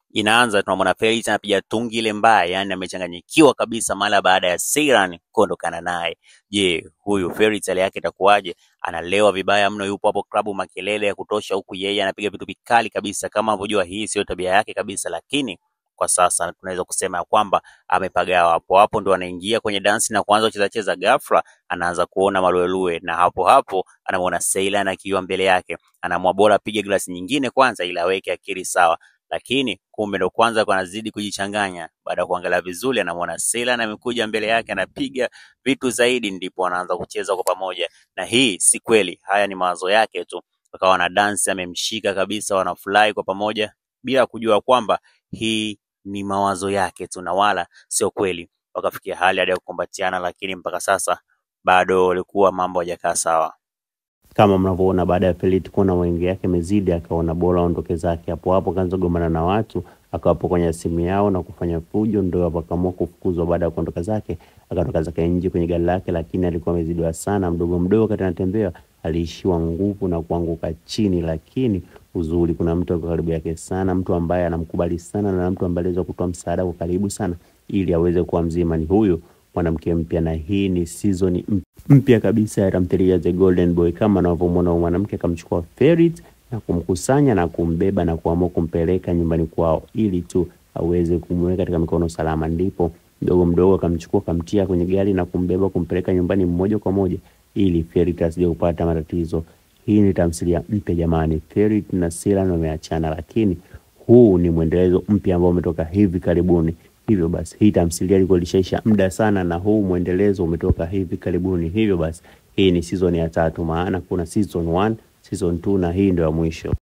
inaanza tunamwona Felix anapiga tungi ile mbaya, yani amechanganyikiwa kabisa mara baada ya Seyran kuondokana naye. Je, huyu Felix hali yake itakuwaje? Analewa vibaya mno, yupo hapo klabu makelele ya kutosha, huku yeye anapiga vitu vikali kabisa. Kama unavyojua hii sio tabia yake kabisa, lakini kwa sasa tunaweza kusema ya kwamba amepagawa. Hapo hapo ndo anaingia kwenye dansi na kuanza kucheza cheza, ghafla anaanza kuona maluelue, na hapo hapo anamwona Seylan akiwa mbele yake, anaamua bora apige glasi nyingine kwanza ili aweke akili sawa lakini kumbe ndo kwanza kwa anazidi kujichanganya. Baada ya kuangalia vizuri, anamwona Seylan amekuja mbele yake, anapiga vitu zaidi, ndipo anaanza kucheza kwa pamoja. Na hii si kweli, haya ni mawazo yake tu. Wakawa na dansi, amemshika kabisa, wanafurahi kwa pamoja bila kujua kwamba hii ni mawazo yake tu na wala sio kweli. Wakafikia hali hadi ya kukumbatiana, lakini mpaka sasa bado walikuwa mambo hajakaa sawa. Kama mnavyoona baada ya Felix kuona wengi yake mezidi, akaona bora aondoke zake. Hapo hapo akaanza kugombana na watu, akawapo kwenye simu yao na kufanya fujo, ndio hapo akaamua kufukuzwa. Baada ya kuondoka zake, akatoka zake nje kwenye gari lake, lakini alikuwa amezidiwa sana. Mdogo mdogo wakati anatembea aliishiwa nguvu na kuanguka chini, lakini uzuri, kuna mtu alikuwa karibu yake sana, mtu ambaye anamkubali sana na mtu ambaye aliweza kutoa msaada kwa karibu sana ili aweze kuwa mzima. Ni huyu mwanamke mpya, na hii ni season mpya kabisa ya tamthilia The Golden Boy. Kama anavyomwona huyu mwanamke akamchukua Ferit na kumkusanya na kumbeba na kuamua kumpeleka nyumbani kwao ili tu aweze kumweka katika mikono salama. Ndipo mdogo mdogo akamchukua akamtia kwenye gari na kumbeba kumpeleka nyumbani moja kwa moja ili Ferit asije kupata matatizo. Hii ni tamthilia mpya jamani. Ferit na Seylan wameachana, lakini huu ni mwendelezo mpya ambao umetoka hivi karibuni. Hivyo basi hii tamthilia ilikuwa ilishaisha muda sana, na huu mwendelezo umetoka hivi karibuni. Hivyo basi hii ni season ya tatu, maana kuna season 1, season 2 na hii ndio ya mwisho.